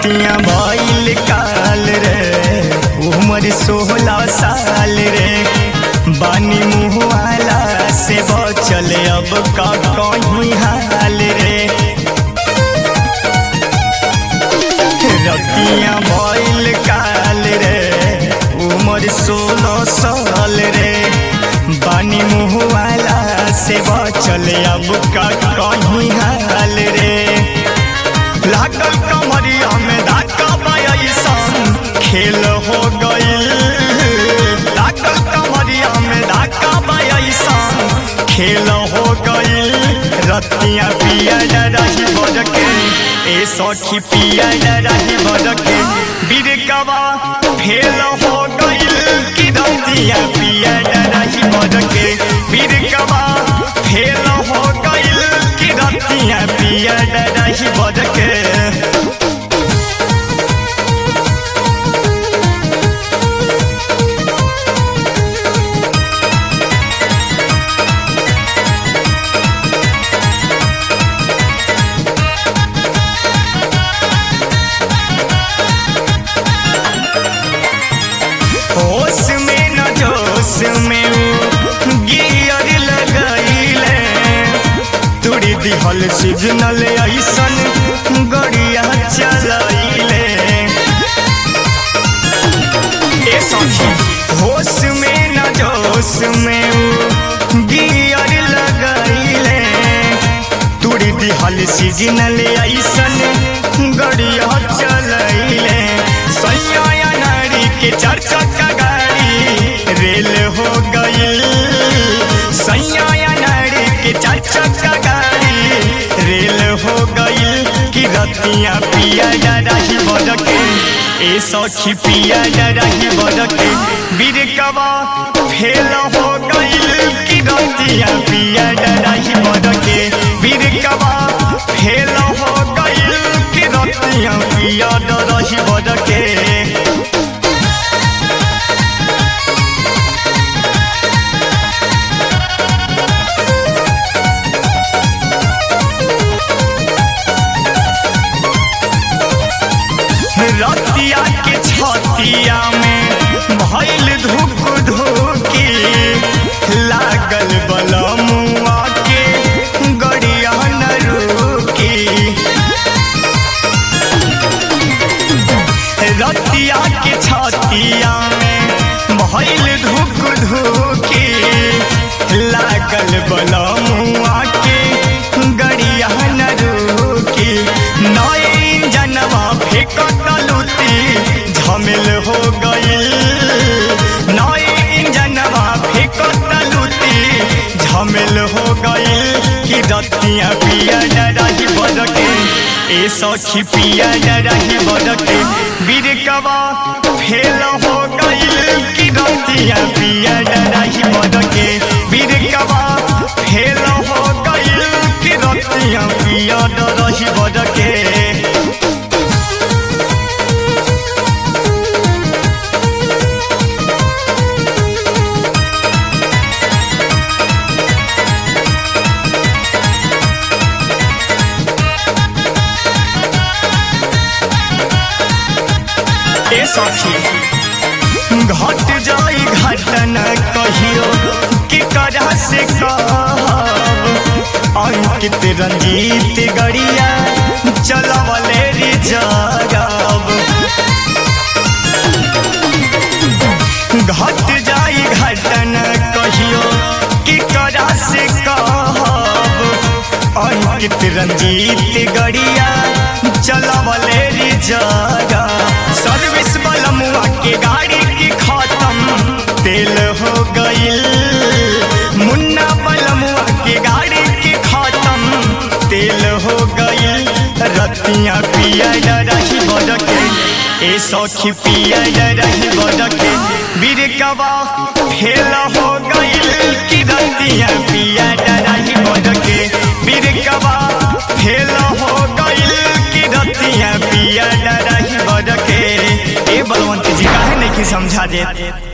रतिया भइल काल रे उम्र सोलह साल रे बानी मुहवाला से बचल अब का कहीं हाल रे रतिया भइल काल रे उम्र सोलह साल रे बानी मुहवाला से बचल अब का कहीं हाल रे लागल कमरिया में धाका बयसन खेल हो गइल लागल कमरिया में धाका बयसन खेल हो गइल रतिया पिया रही बड़के ए सखी पिया रही बड़के बिरकवा फेल हो गइल कि रतिया पिया रही बड़के बिरकवा फेल हो गइल कि रतिया पिया रही बड़के होश में न जोश में उ गियर लगैले तुड़ी दिहल सिग्नल ऐसन गड़िया चलैले ए सखी होश में न जोश में उ गियर लगैले तुड़ी दिहल सिग्नल ऐसन गड़िया चलैले सैया नारी के चार चक्का गाड़ी रेल हो गइल सैया नारी के चार चक्का गाड़ी रेल हो गइल कि रतिया पिया रही बड़के ए सखी पिया रही बड़के बिरकवा फेल हो गइल कि रतिया पिया रही बड़के बिरकवा फेल हो गइल कि रतिया पिया रही बड़के रतिया के छतिया में भइल धुक धुकी लागल बलमुआ के गड़िया न रुकी रतिया के छतिया में भइल धुक धुकी लागल बलमुआ के गड़िया न रुकी नई जनवा फेंकत लुती झमेल हो गइल नई जनवा फेंकत लुती झमेल हो गइल कि रतिया पिया रही बड़के ए सखी पिया रही बड़के बिरकवा फेल हो गइल कि रतिया पिया रही बड़के बिरकवा फेल हो गइल कि रतिया पिया रही बड़के ए सखी घट जाई घटना कहियो कि करा से कहब अंकित रंजीत गड़िया चलवले रिजरब घट जाई घटना कहियो कि करा से कहब अंकित रंजीत गड़िया चलवले रिजरब सर्विस बलमुआ के गाड़ी की खत्म तेल हो गइल मुन्ना बलमुआ के गाड़ी की खत्म तेल हो गइल रतिया पिया रही बड़के ए सखी पिया रही बड़के बिरकवा फेल हो गइल कि रतिया पिया रही बड़के बिरकवा फेल हो गइल कि रतिया पिया रही बड़के ए बलवंत जी काहे नहीं समझा देत